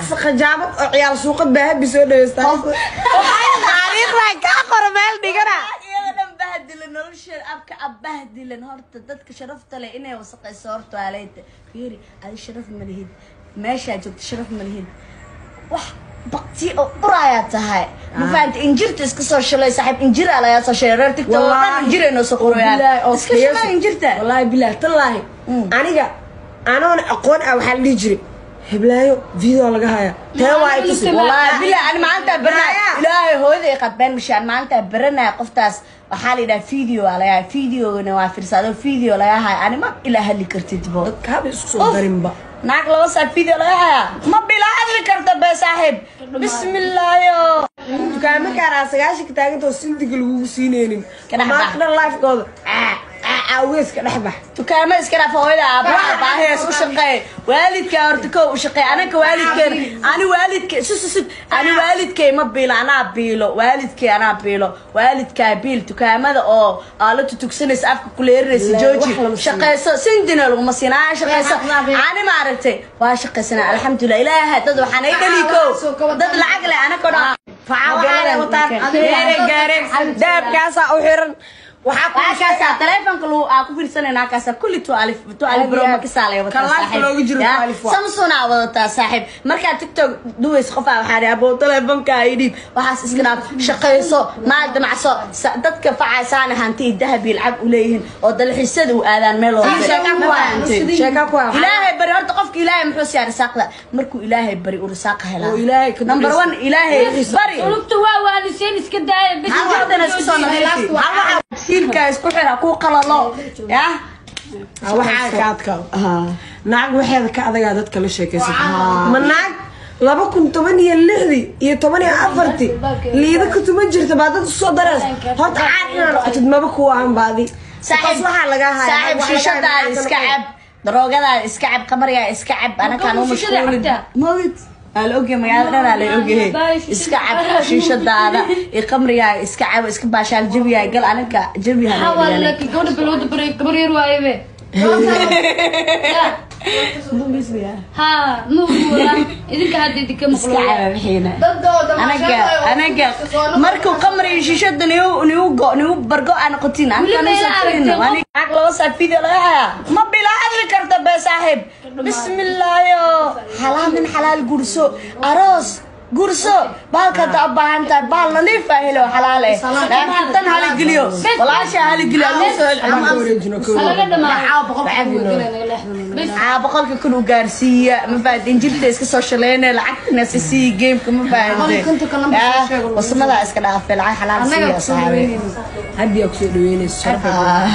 khajaabad oo ciyaal suuqad baa habi soo dhaweystaa taariikhdan kaa qora meel dhigana iyada dhan bahdilan nolosheeda abka ab bahdilan horta dadka sharafta leh inay wasaqayso horta waa leynta fiiri adi sharaf ma lihid meeshaa joogta sharaf ma lihid wax bakti oo uraayaa tahay ma fahamta injirta iska soo shalay saaxiib injir aa lagaa soo shalay reer tigta oo dhan injir ay noo soo qorayaan iska shalay injirta wallaahi bilaah tallaahi aniga anoon aqoon ah waxaa la dhihi jiray heblaayo video laga haya tee waa ay tusi والله بالله انا ما انت برنا الهي هويدي قد بين مشان ما انت برنا قفتاس waxaa la yidhaha video aa laga videogana waa firsado video laga haya ani ma ilaa hadli kartid bo dadka haba isku soo darinba naag laba saa video laga haya ma bilaa hadli karta be saaxiib bismillaayo dukaamo kaaraa sagaashanka taaganta oo sindiga lagugu siineynin Ka dhex bax. maanta dhan lifekooda aawees ka dhex bax dukaamo iska dhaaf hooyada aabaha baahees u shaqeey waalidka horta kow u shaqeey anaka waalidkeen ani waalidkay sus sus ani waalidkay ma biilo anaa biilo waalidkay anaa biilo waalidkaa biil dukaamada oo aa la tutugsanaysa afka kuleerinaysa Wallaahi, jooji wax lama siin. shaqeyso sindina laguma siin aa shaqeyso Wax lama siin. ani ma aragtay waa shaqeysana alxamdulilah ilaahay dad waxaan ay dhali kow dad lacag leh anaka dhan facaa waxaana wataan gaareen gaareen dahabkaasaa u xiran waxaa ku waakaasa taleefonka lagu aa ku fiirsanayna halkaasa kulli tu alif tu alif Aad bro iyo aad. makisaa lay wataa Kan live saaxiib. looga jiro Ya, tu alif waa. samsung aa wadataa saaxiib markaa tiktok duways qofaa waxaa dhihi aboo taleefonka ay dhiib waxaas iska dhaaf shaqayso maal damacso sa- dadka facaysaana hanti iyo dahab iyo lacag u leeyihiin oo dalxiisyada u aadaan meel walba. sheekaa ku Ma waa fahantay? sheekaa ku waa ilaahay bari horta qofka ilaahay muxuu siiyaa risaaqda markuu ilaahay bari uu risaaqa helaa Oo ilaahay ka number duceysa. one ilaahay bari ulugta waa waaliseen iska daaya bas hal waxdana isku soo nadiifi hal waxa siilka isku xira ku qalalo ya Ah, waxaa ka adkaa naag waxeeda ka adagaa dadka la sheekaysata ma naag laba kun toban iyo lixdii iyo toban iyo afartii liida ka tuma jirta baa dad usoo dareys horta caad inaa noqotid maba kuwa aan baadi saaxiib waxaa laga haya saaxiib shiishadaada iska cab daroogadaada iska cab qamarigaa iska cab anakaan u Marka shishada mashquulin cabtaa? mawid aa la ogyahay magaalada dhan aa la ogyahay iska cab shiishadaada iyo qamrigaa iska cab iska baashaal jabiyaa gal anaga jabiha xawaa laakiin gabadha balowda baray gabar yar waayebe ha ma uguwala idinka hadda idinka iska maqlo caba bixiina anaga anaga markuu qamri iyo shiishada niu niu go niu bargo aan noqotin Weli ma ila aragtay, qof- anaga laba saa video laga hayaa ma bila hadli karta be saaxiib bismillaayo xalaal nin xalaal gurso aroos gurso baalka hadda u baahan tahay baal nadiif ah helo xalaal eh laakiin tan hala geliyo walaasha hala geliyo laga dhamaayo aa boqolka kun u gaarsiiya ma fahanteen jirta iska soo shaleynaya lacagtana si siiya gameka ma fahanteen wasamadaa iska dhaafay lacag xalaal siiya saabe haddi aa kusoo dhaweynaysa sharfa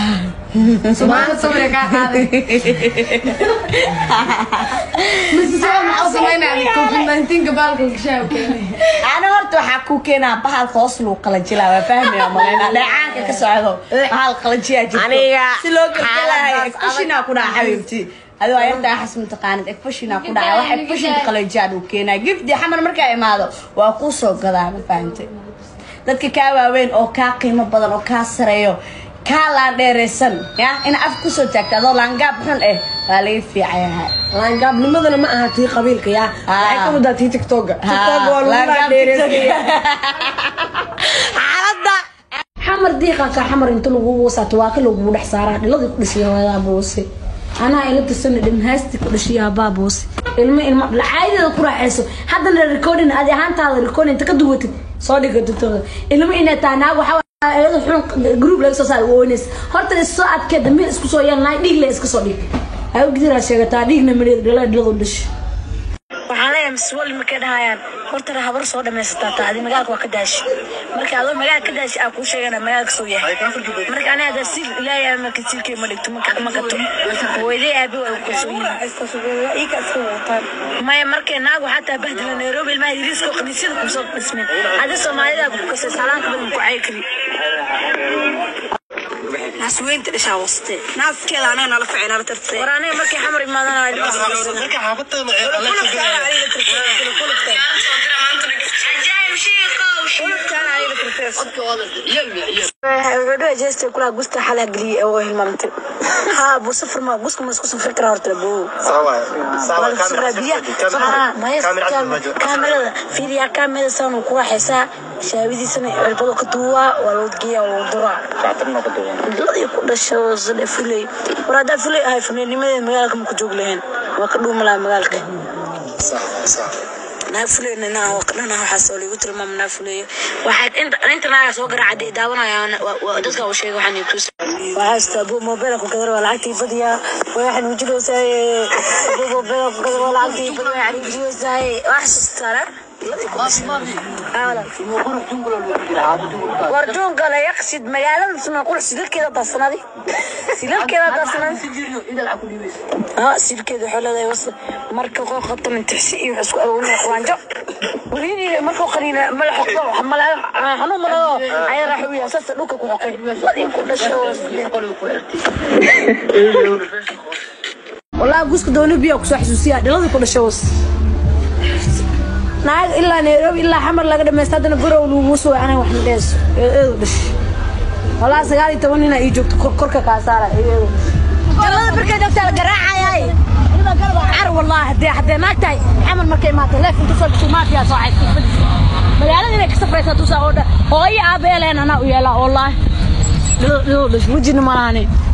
ana horta waxaa ku keenaa bahal hoos lagu qalajilaa waa fahmaya maleyna dheecaanka ka socdo bahal qalajiyaa jirto Aniga si loo gabgalayo xaaladaas ekfashinaa ku dhaca xabiibti adi waa yartaa xas mataqaanid ekfashinaa ku dhaca wax ekfashinka qalajiyaan uu keenaa gifdi xamar markaa imaado waa kuu soo gadaa ma fahantay dadka kaa waaweyn oo kaa qiimo badan oo kaa sareeyo kaa laan dheeraysan ya in af kusoo taagta adoo laangaab xun eh waa laga fiicayaha laangaabnimadana ma aha tii qabiilka yaa waxay ka wadaa tii tiktoga tiktoga waa lagu laangaab laadheereysaya xaaladda xamar diiqanka xamar inta lagu wuusaato waa ka lagu dhex saaraa dhiladii ku dhashay hooyadaa buuse anaa ila tirsana dhimhaasti ku dhashay aabaa buuse ilmo ilmo caadada ku raaxayso haddana recording adi ahaantaada recording inta ka duwatid soo dhiga dutooda ilmo inay tahay naag waxaa iyada xun group laga soo saara ooneys horta is soo adkee dambiil isku soo yeelnaay dhiig le iska soo dhig ay ogdiraa sheegataa dhiigna mareed dhala dhiladu dhashay waxaan leeyahay maswali markay dhahayaan horta habar soo dhamaysataa taa adi magaalka waa ka daashi marka adoo magaalka ka daashi aa kuu sheegana magaalka soo yahay marka aniga hadda siil ilaahay marka siilkay ma dhigto ma ma gato hooyaday aabi waa ku kalsoon maya markay naagu xataa bahdila nairobi ilmaha yiriiska oo khaniisyada kusoo dhismeen adi soomaalida ku kasay salaanka badan ku cay kari naasweynta dhishaa waste naaskeeda anaga nala ficay nala tartay war aniga markay xamar imaadana gabadho jeesta kula gusta xala galiye oo hilmaamtay ha bu safar ma guska ma isku safri kara horta bu kaamirada fiiriyaa kaamirada saan ku waxaysaa shaabidiisana cirbado ka duuwaa waa loo geeyaa waa loo duraa ladii ku dhasho sade fuley war haddaa fuley ahay fuleenimadeed magaalka ma ku joog lahayn waa ka dhuuma lahaa magaalka naa fuleyna naa dhana waxaas oo lagu tilmaama naa fuleeyo waxaad inta inta naaga soo garaacday daawanayaan dadka uu sheegay waxaan ku waxaa istaa buu moobeel ku kadar waa lacagtii badiyaa waxaan wujiloosaay buu moobeel ku kadar waa lacagtii badiyaa waxaan wujiloosaay wax sastara war duunkale yaqsid magaalada suna qul silalkeeda darsanadi silalkeeda darsanadi ha silkeeda waxay leedahay was marka qoo qabtan intixsi iyo isku aroonaya qaanjo waliini markuu qaniina mala xoqdo mala xanuun malado ayaa raaxo u yaasasa dhulka ku xoqay ladii ku dhasho والله قوسك دوني بيا كسو حسوسيا دلدي كل شوس ناق إلا نيروبي إلا حمر لقد ما استدنا برو لوموسو أنا وحنا ديس إيه دش والله سجاري تونينا يجوك كركة كاسارة إيه jalada markay joogtaa la garaacayay عر والله هدي هدي ما تاي حمر مركي ما تاي لكن تصل بسو ما فيها صاحب magaalada inay ka safraysa tusaa oo dhan hooyo aabeeleen anaa u yeelaa wallaahi dhul dhul dhul wejina malaane